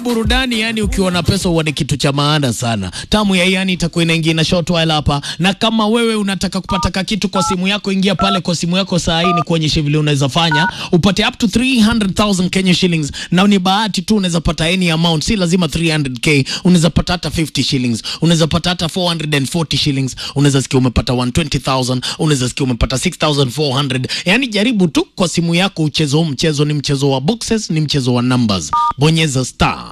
burudani yani, ukiwa na pesa huwa ni kitu cha maana sana. Tamu ya yani itakuwa inaingia na short while hapa, na kama wewe unataka kupata ka kitu kwa simu yako, ingia pale kwa simu yako saa hii, ni kuonyesha vile unaweza fanya upate up to 300,000 Kenya shillings, na ni bahati tu, unaweza pata any amount, si lazima 300k. Unaweza pata hata 50 shillings, unaweza pata hata 440 shillings, unaweza sikia umepata 120,000, unaweza sikia umepata 6400. Yani jaribu tu kwa simu yako ucheze huu mchezo. Ni mchezo wa boxes, ni mchezo wa numbers. Bonyeza star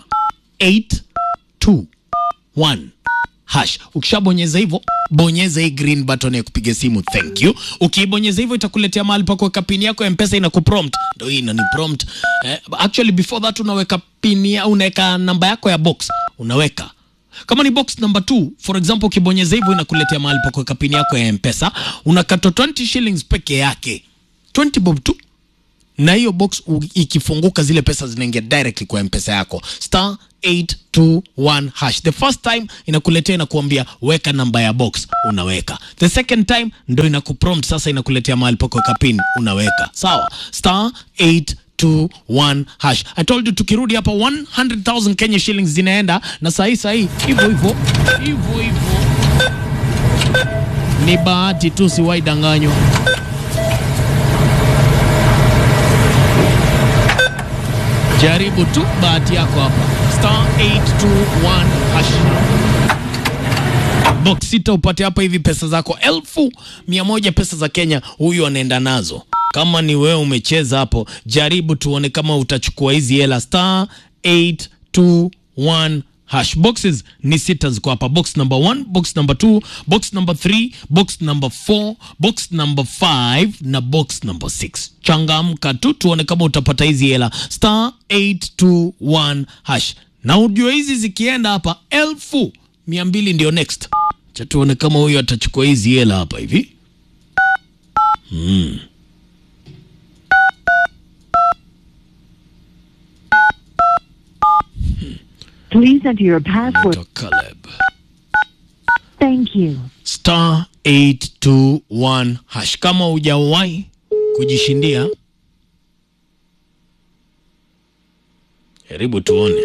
821 hash. Ukishabonyeza hivyo, bonyeza hii green button ya kupiga simu, thank you. Ukiibonyeza hivyo, itakuletea mahali pa kuweka pini yako ya Mpesa, ina kuprompt. Ndio hii inani prompt eh, actually before that unaweka pini, ya- unaweka namba yako ya box, unaweka kama ni box number 2 for example, ukibonyeza hivyo inakuletea mahali pa kuweka pini yako ya Mpesa, unakata 20 shillings peke yake, 20 bob tu na hiyo box u- ikifunguka zile pesa zinaingia directly kwa mpesa yako star 821 hash the first time inakuletea inakuambia weka namba ya box unaweka the second time ndo inakuprompt sasa inakuletea mahali pako weka pin unaweka sawa star 821 hash i told you tukirudi hapa 100000 kenya shillings zinaenda na sahii sahii hivyo hivyo hivyo hivyo ni bahati tu siwaidanganywa Jaribu tu bahati yako hapa, star 821 hash. Box sita upate hapa hivi pesa zako elfu mia moja pesa za Kenya, huyu anaenda nazo. Kama ni wewe umecheza hapo, jaribu tuone kama utachukua hizi hela, star 821 hash. Boxes ni sita ziko hapa, box number 1, box number 2, box number 3, box number 4, box number 5 na box number 6. Changamka tu tuone kama utapata hizi hela, star 821 hash. Na ujue hizi zikienda hapa elfu mia mbili ndio next. Cha tuone kama huyu atachukua hizi hela hapa hivi. Please enter your password. Dr. Caleb. Thank you. star 821 hash. Kama hujawahi kujishindia, jaribu tuone.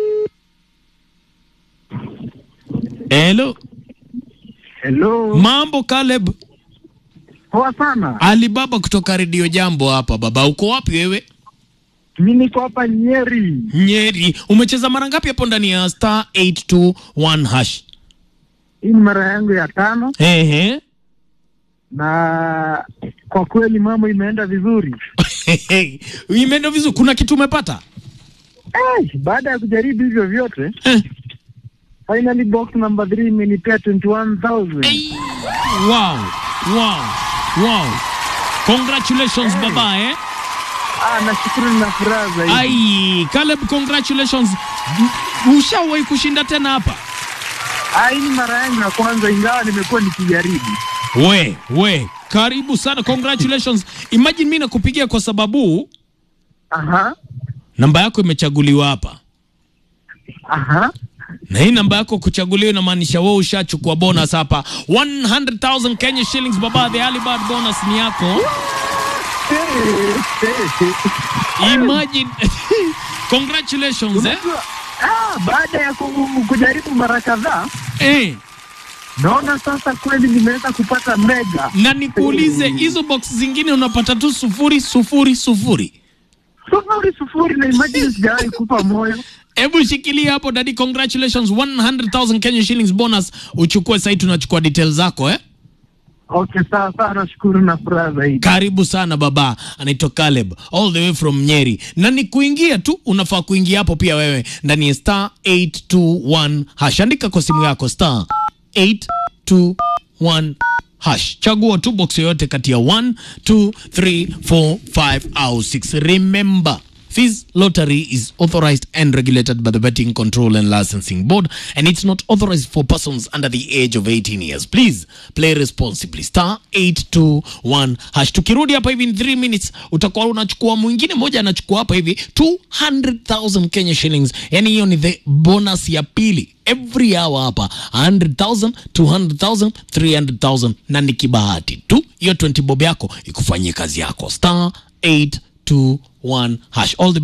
Hello, Hello. mambo Caleb. Poa sana. Alibaba kutoka redio Jambo hapa. Baba, uko wapi wewe? Mimi niko hapa Nyeri. Nyeri. Umecheza mara ngapi hapo ndani ya star 821 hash? Hii ni mara yangu ya tano Ehe. na kwa kweli mambo imeenda vizuri. Imeenda vizuri. Kuna kitu umepata? Eh, baada ya kujaribu hivyo vyote Eh. finally box number 3 imenipea 21000. Hey. Wow. Wow. Wow. Congratulations baba eh. Ah, nashukuru na furaha zaidi. Ai, Caleb congratulations. M- Ushawahi kushinda tena hapa? Ah, hii ni mara yangu ya kwanza ingawa nimekuwa nikijaribu. We, we. Karibu sana. Congratulations. Imagine mimi nakupigia kwa sababu Aha. namba yako imechaguliwa hapa. Aha. Na hii namba yako kuchaguliwa inamaanisha wewe ushachukua bonus hapa. 100,000 Kenya shillings baba, the early bird bonus ni yako. Imagine. Congratulations eh. Unajua, ah, baada ya ku- kujaribu mara kadhaa Eh. naona sasa kweli nimeweza kupata mega. na nikuulize hizo box zingine unapata tu sufuri sufuri sufuri. Sufuri sufuri na imagine sijawahi kufa moyo. Hebu shikilia hapo dadi, congratulations 100,000 Kenya shillings bonus. Uchukue sasa, tunachukua details zako eh. Okay, sawa sawa, nashukuru na furaha zaidi. Karibu sana baba, anaitwa Caleb all the way from Nyeri, na ni kuingia tu, unafaa kuingia hapo pia wewe ndani ya star 821 hash. Andika kwa simu yako star 821 hash, chagua tu box yoyote kati ya 1 2 3 4 5 au 6. Remember Fizz Lottery is authorized and regulated by the Betting Control and Licensing Board, and it's not authorized for persons under the age of 18 years. Please play responsibly. Star 821 hash. Tukirudi hapa hivi in 3 minutes, utakuwa unachukua mwingine mmoja anachukua hapa hivi 200,000 Kenya shillings. Yani hiyo ni the bonus ya pili every hour hapa 100,000, 200,000, 300,000 na ni kibahati tu hiyo 20 bob yako ikufanyie kazi yako star 821 hash all the